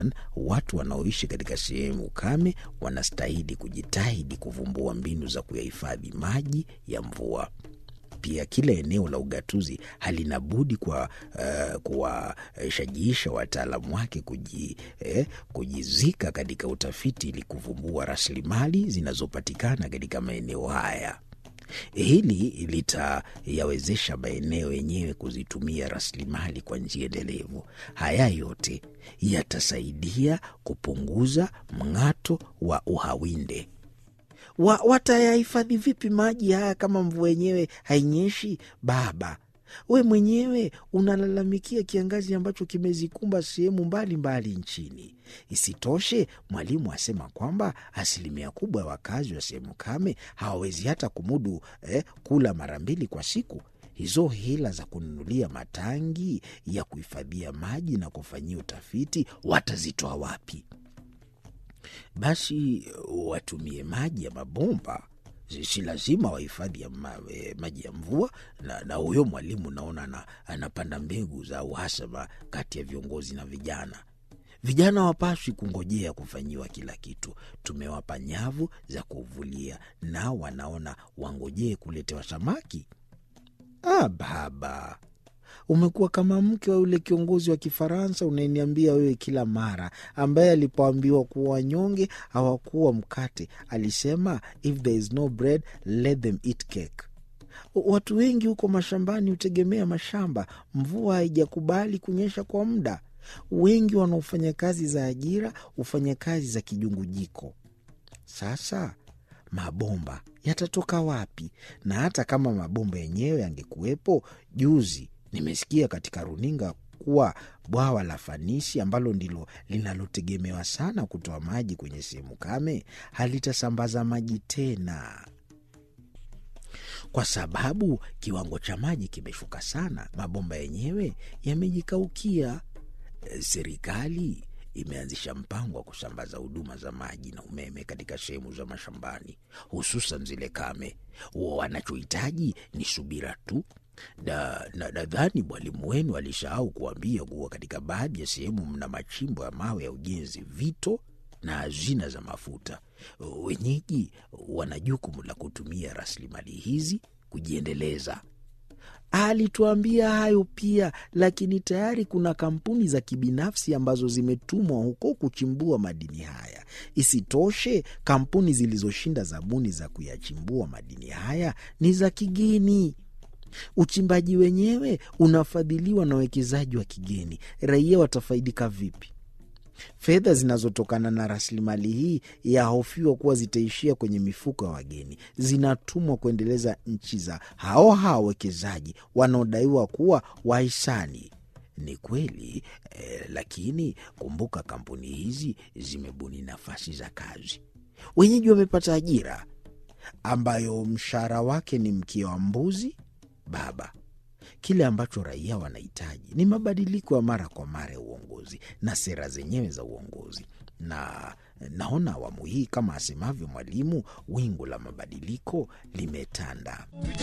watu wanaoishi katika sehemu kame wanastahili kujitahidi kuvumbua mbinu za kuyahifadhi maji ya mvua. Pia kila eneo la ugatuzi halina budi kwa uh, kuwashajiisha wataalamu wake kuji, eh, kujizika katika utafiti ili kuvumbua rasilimali zinazopatikana katika maeneo haya. Hili litayawezesha maeneo yenyewe kuzitumia rasilimali kwa njia endelevu. Haya yote yatasaidia kupunguza mng'ato wa uhawinde. Wa, watayahifadhi vipi maji haya kama mvua yenyewe hainyeshi? Baba, we mwenyewe unalalamikia kiangazi ambacho kimezikumba sehemu mbalimbali nchini. Isitoshe, mwalimu asema kwamba asilimia kubwa ya wakazi wa sehemu kame hawawezi hata kumudu eh, kula mara mbili kwa siku. Hizo hela za kununulia matangi ya kuhifadhia maji na kufanyia utafiti watazitoa wapi? Basi watumie maji ya mabomba, si lazima wahifadhi ya ma, e, maji ya mvua. Na, na huyo mwalimu naona na, anapanda mbegu za uhasama kati ya viongozi na vijana. Vijana wapaswi kungojea kufanyiwa kila kitu. Tumewapa nyavu za kuvulia, nao wanaona wangojee kuletewa samaki. Ah, baba umekuwa kama mke wa yule kiongozi wa Kifaransa unayeniambia wewe kila mara, ambaye alipoambiwa kuwa wanyonge hawakuwa mkate alisema, if there is no bread let them eat cake. Watu wengi huko mashambani hutegemea mashamba. Mvua haijakubali kunyesha kwa muda. Wengi wanaofanya kazi za ajira hufanya kazi za kijungujiko. Sasa mabomba yatatoka wapi? Na hata kama mabomba yenyewe yangekuwepo, juzi nimesikia katika runinga kuwa bwawa la Fanisi ambalo ndilo linalotegemewa sana kutoa maji kwenye sehemu kame halitasambaza maji tena, kwa sababu kiwango cha maji kimeshuka sana. Mabomba yenyewe yamejikaukia. Serikali imeanzisha mpango wa kusambaza huduma za maji na umeme katika sehemu za mashambani, hususan zile kame. Wanachohitaji ni subira tu na nadhani na mwalimu wenu alisahau kuambia kuwa katika baadhi ya sehemu mna machimbo ya mawe ya ujenzi, vito na hazina za mafuta. Wenyeji wana jukumu la kutumia rasilimali hizi kujiendeleza. Alituambia hayo pia, lakini tayari kuna kampuni za kibinafsi ambazo zimetumwa huko kuchimbua madini haya. Isitoshe, kampuni zilizoshinda zabuni za kuyachimbua madini haya ni za kigeni. Uchimbaji wenyewe unafadhiliwa na wawekezaji wa kigeni. Raia watafaidika vipi? Fedha zinazotokana na rasilimali hii yahofiwa kuwa zitaishia kwenye mifuko ya wageni, zinatumwa kuendeleza nchi za hao hao wawekezaji wanaodaiwa kuwa wahisani. Ni kweli eh, lakini kumbuka, kampuni hizi zimebuni nafasi za kazi, wenyeji wamepata ajira ambayo mshahara wake ni mkia wa mbuzi. Baba, kile ambacho raia wanahitaji ni mabadiliko ya mara kwa mara ya uongozi na sera zenyewe za uongozi, na naona awamu hii, kama asemavyo mwalimu, wingu la mabadiliko limetanda.